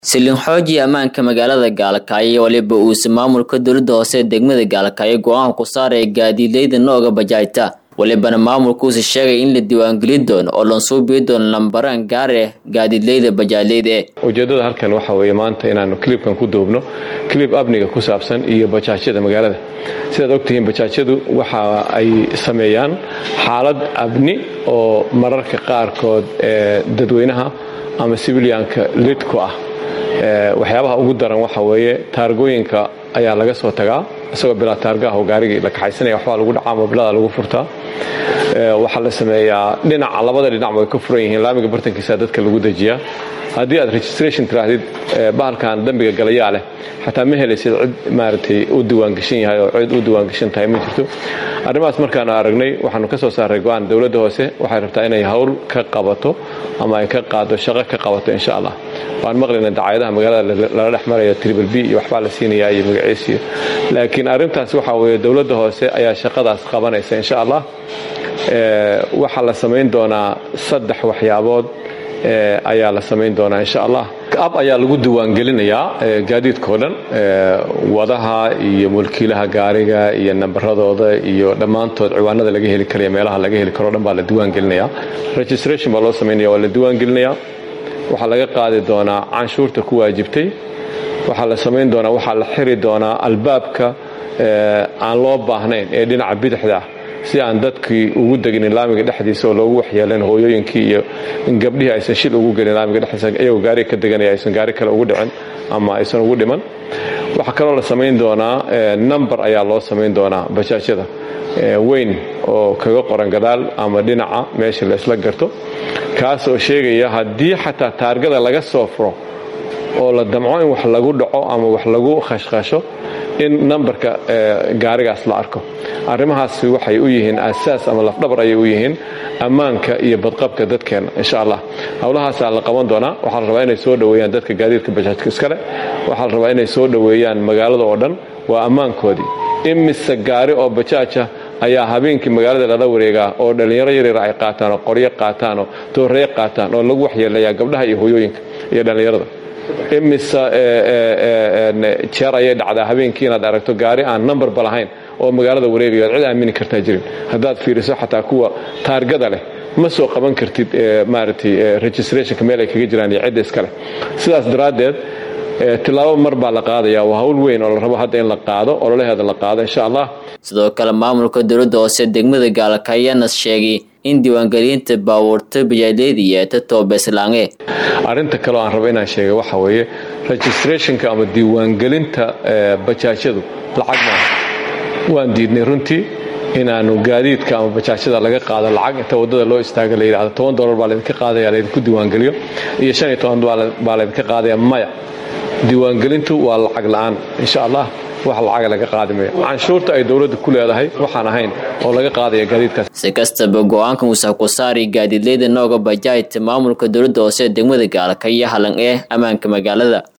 Silin xooji ammaanka magaalada Gaalkaayo waliba uuse maamulka dowladda hoose ee degmada Gaalkaayo go'aan ku saaraya gaadiidleyda nooga bajaajta walibana maamulkuuse sheegay in la diiwaangelin doono oo lansuubiyo doono lambaraan gaar ah gaadiidleyda bajaajleyda eh ujeeddada halkan waxaa weeye maanta inaannu kilibkan ku duubno kilib amniga ku saabsan iyo bajaajyada magaalada sidaad ogtihiin bajaajyadu waxa ay sameeyaan xaalad amni oo mararka qaarkood ee dadweynaha ama sibilyaanka lid ku ah waxyaabaha ugu daran waxa weeye taargooyinka ayaa laga soo tagaa isagoo bilaa taargaah oo gaarigii la kaxaysanaya waxbaa lagu dhacaa mobilada lagu furtaa waxaa la sameeyaa dhinaca labada dhinacba way ka furan yihiin laamiga bartankiisa dadka lagu dejiyaa haddii aad registration tiraahdid bahalkan dambiga galayaa leh xataa ma helaysid cid maaragtay u diiwaangeshan yahay oo cid u diiwaangeshan tahay ma jirto arrimahaas markaanu aragnay waxaanu ka soo saaray go-aan dowladda hoose waxay rabtaa inay hawl ka qabato ama ay ka qaado shaqo ka qabato insha allah waan maqlayna dacaayadaha magaalada lala dhex marayo tribal b iyo waxbaa la siinayaa iyo magaciisiyo laakiin arrintaas waxaa weeye dowladda hoose ayaa shaqadaas qabanaysa insha allah waxaa la samayn doonaa saddex waxyaabood ayaa la samayn doonaa insha allah ab ayaa lagu diiwaangelinayaa gaadiidkao dhan wadaha iyo mulkiilaha gaariga iyo nambaradooda iyo dhammaantood ciwaanada laga heli karaya meelaha laga heli karo dhan baa la diiwaangelinayaa registration baa loo samaynaya waa la diiwaangelinayaa waxaa laga qaadi doonaa canshuurta ku waajibtay waxaa la samayn doonaa waxaa la xiri doonaa albaabka aan loo baahnayn ee dhinaca bidixda ah si aan dadkii ugu deginin laamiga dhexdiisa oo loogu waxyeelayn hooyooyinkii iyo gabdhihii aysan shil ugu gelin laamiga dhexdiisa iyagoo gaariga ka deganaya aysan gaari kale ugu dhicin ama aysan ugu dhiman waxaa kaloo la samayn doonaa number ayaa loo samayn doonaa bajaajyada weyn oo kaga qoran gadaal ama dhinaca meesha la isla garto kaas oo sheegaya haddii xataa taargada laga soo furo oo la damco in wax lagu dhaco ama wax lagu khashkhasho in nambarka gaarigaas la arko arrimahaasi waxay u yihiin asaas ama lafdhabar ayay u yihiin ammaanka iyo badqabka dadkeenna insha allah howlahaasaa la qaban doonaa waxaa la rabaa inay soo dhoweeyaan dadka gaadiidka bajaajka iskale waxaa la rabaa inay soo dhoweeyaan magaalada oo dhan waa ammaankoodii imise gaari oo bajaaja ayaa habeenkii magaalada lala wareegaa oo dhallinyaro yaryar ay qaataan oo qoryo qaataan oo dooreyo qaataan oo lagu waxyeelayaa gabdhaha iyo hooyooyinka iyo dhallinyarada imise jeer ayay dhacdaa habeenkii inaad aragto gaari aan numberba lahayn oo magaalada wareegayo ad cid aamini kartaa jirin haddaad fiiriso xataa kuwa taargada leh ma soo qaban kartid maaragtay registrationka meel ay kaga jiraan iyo cidda iskale sidaas daraaddeed tilaabo mar baa la qaadaya waa hawl weyn oo la rabo hadda in la qaado ololaheeda la qaado insha allah sidoo kale maamulka dowladda hoose degmada gaalkaayanas sheegay in diiwaangelinta baabuurta bajaajleyda yeeta toobeslaange arrinta kaleo aan rabo inaan sheega waxa weeye registrationka ama diiwaangelinta bajaajyadu lacag maaha waan diidnay runtii inaanu gaadiidka ama bajaajyada laga qaado lacag inta waddada loo istaaga la yidhahdo toban dolar baa laydinka qaadaya laydinku diiwaangeliyo iyo shan iyo toban baa laydinka qaadaya maya diiwaangelintu waa lacag la'aan insha allah wax lacaga laga qaadi mayo canshuurta ay dowladda ku leedahay waxaan ahayn oo laga qaadaya gaadiidkaas si kastaba go-aankan uusa ku saari gaadiidleyda nooga bajaajta maamulka dowladda hoose ee degmada gaalkaiyo halan ee ammaanka magaalada